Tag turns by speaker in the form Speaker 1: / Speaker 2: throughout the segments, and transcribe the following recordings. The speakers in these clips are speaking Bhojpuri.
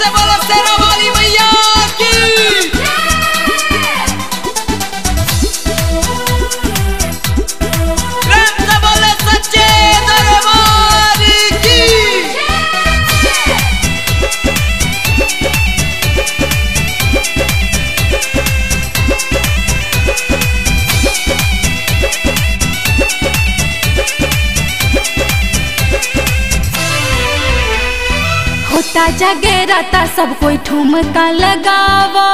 Speaker 1: से बोलो शेरा वाली मैया की प्रेम से बोले सच्चे दरबार की
Speaker 2: होता जगेराता सब कोई ठुमका लगावा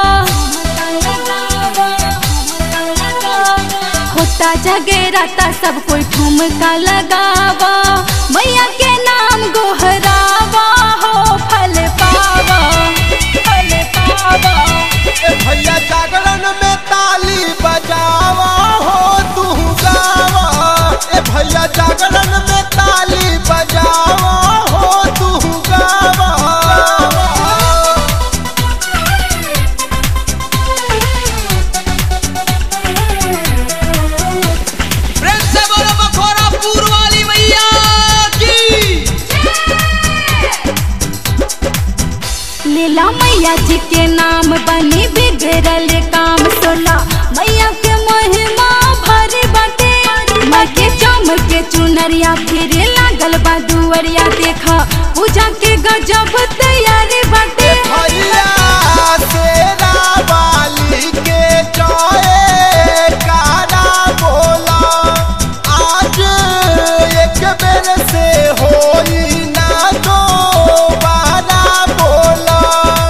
Speaker 2: होता जगेराता सब कोई ठुमका लगावा मैया के नाम गोहरावा हो फल पावा फल पावा
Speaker 3: ए भैया जागरण में ताली बजावा हो तू गावा ए भैया जागरण में ताली बजावा हो तू गावा
Speaker 1: प्रेम से बोलो बखोरापुर वाली मैया की
Speaker 2: लीला मैया जी के नाम बनी बिगड़ल काम सोला मैया के महिमा भरी बाटे माँ के चमके चुनरिया फिर लागल बा दुअरिया देखा पूजा के गजब तैयारी बाटे
Speaker 3: भैया शेरा वाली के जय कारा बोला आज एक बेर से होई ना दोबारा बोला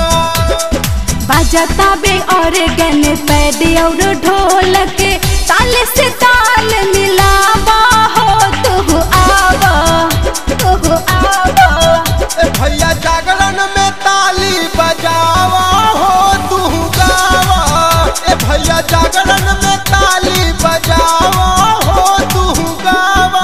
Speaker 2: बजता बे और गन पैद और ढोलक ताल से ताल मिलावा हो तू आवा तू आवा
Speaker 3: ए भैया जागरण में ताली बजावा हो तू गावा ए भैया जागरण में ताली बजावा हो तू गावा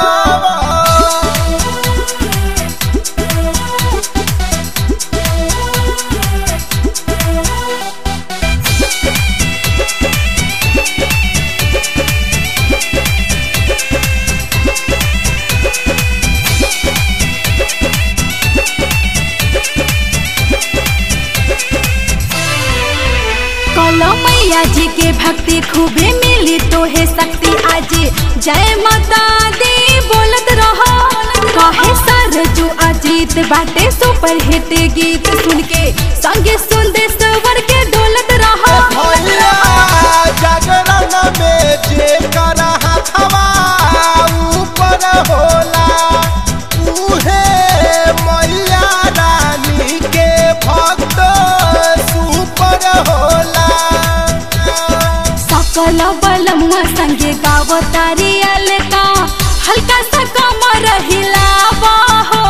Speaker 2: कलो मैया जी के भक्ति खूबे मिली तो है शक्ति आज जय माता दी बोलत रहो कहे सरजू अजीत बाटे सुपर हिट गीत सुन के संगे सुन दे सवर के डोलत रहो
Speaker 3: भैया जागरण में जे कर हथवा ऊपर होला उहे मैया रानी के भक्त सुपर होला
Speaker 2: सकल बलमुआ संगे गावतारी अलका हल्का सा कमर हिलावा हो